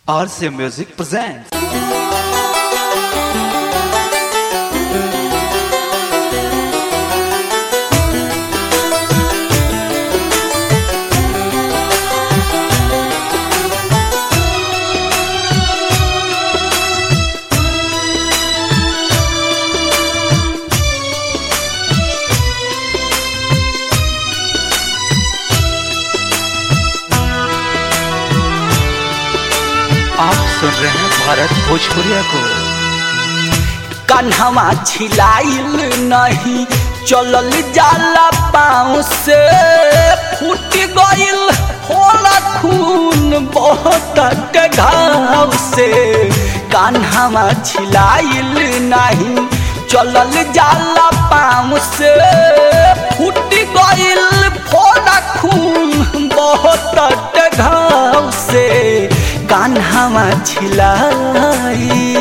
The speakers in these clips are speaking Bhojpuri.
RCA Music presents. आप सुन रहे हैं भारत भोजपुरिया को कन्हवा छिलाइल नहीं चलल जाला पाँव से फूट गइल होला खून बहुत के घाव से कन्हवा छिलाइल नहीं चलल जाला पाँव से फूट गइल फोड़ा खून बहुत के घाव से कान्हावा छिलाई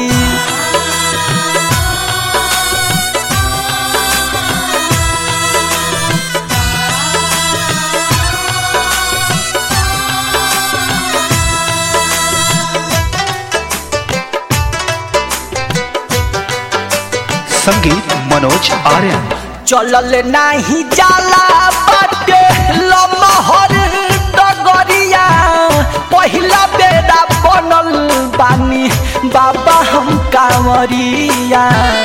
संगीत मनोज आर्यन चलल नाही जाला बाटे लमहर डगरिया पहिला बेड़ा बनल बानी बाबा हम कांवरिया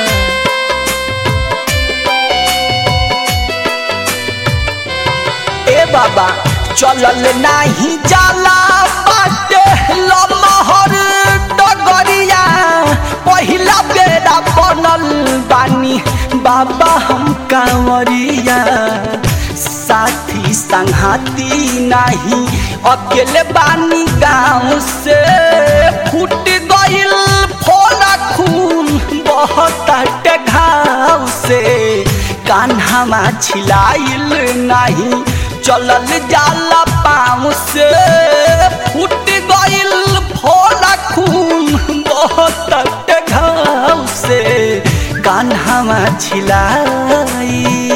ए बाबा चलल नाही जाला बाटे लमहर डगरिया पहिला बेड़ा बनल बानी बाबा हम कांवरिया साथी संघाती नहीं अकेले बानी गाँव से फूट गइल फोड़ा खून बहुत घाव से कान्हामा छिलाइल नहीं चलल जाला पाँव से फूट गइल फोड़ा खून बहुत घाव से कान्हामा छिलाई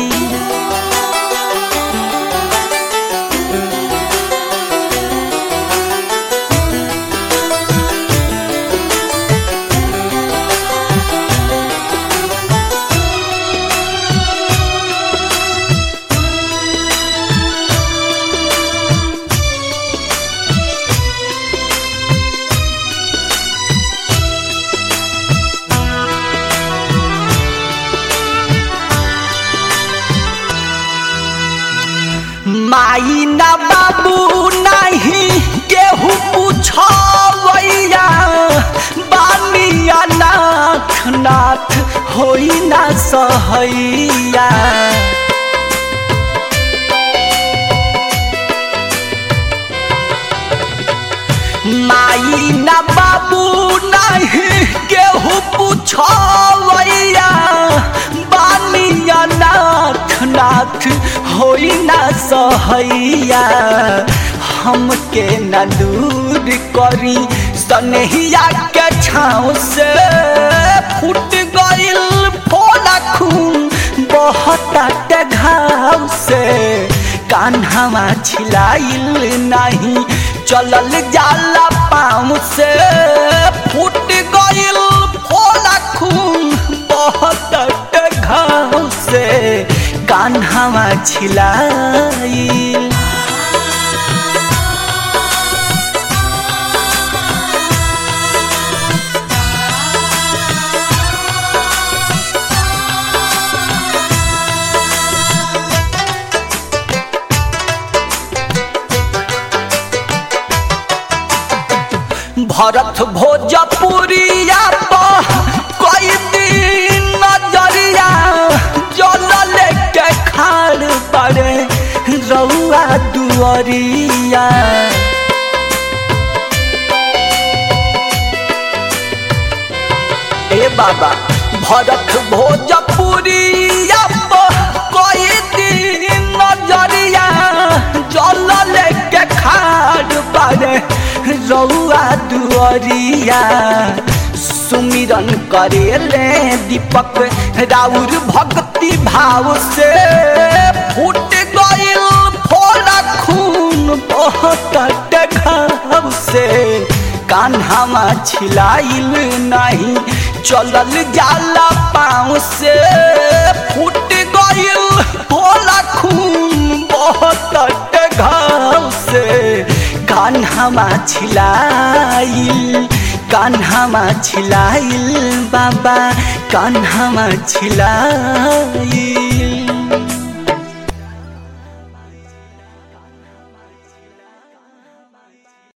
माई ना बाबू नहीं केहू पूछवैया बानिया नाथ नाथ होई ना सहैया माई ना बाबू नहीं केहू पूछवैया बानिया नाथ नाथ होई ना सहैया हमके न दूर करी सनहिया के छाँव से फूट गइल फोड़ा खून बहुत घाव से कान्हावा छिलाइल नहीं चलल जाला पाँव से फूट गइल फोड़ा खून बहुत घाव से कान्हावा छिलाइल भरत भोजपुरिया पर कोई दिन नजरिया जल लेके खाड़ पड़े रउआ दुअरिया ए बाबा भरत भोजपुरिया पर कोई दिन नजरिया जल लेके खाड़ पड़े रउआ दुअरिया सुमिरन करेले दीपक राउर भक्ति भाव से फूट गइल फोड़ा खून बहुत घाव से कान्हामा छिलाइल नहीं चलल जाला पाँव से फूट गइल होला खून बहुत घाव से कान्हामा छिलाइल कान्हामा छिलाइल बाबा कान्हामा छिलाइल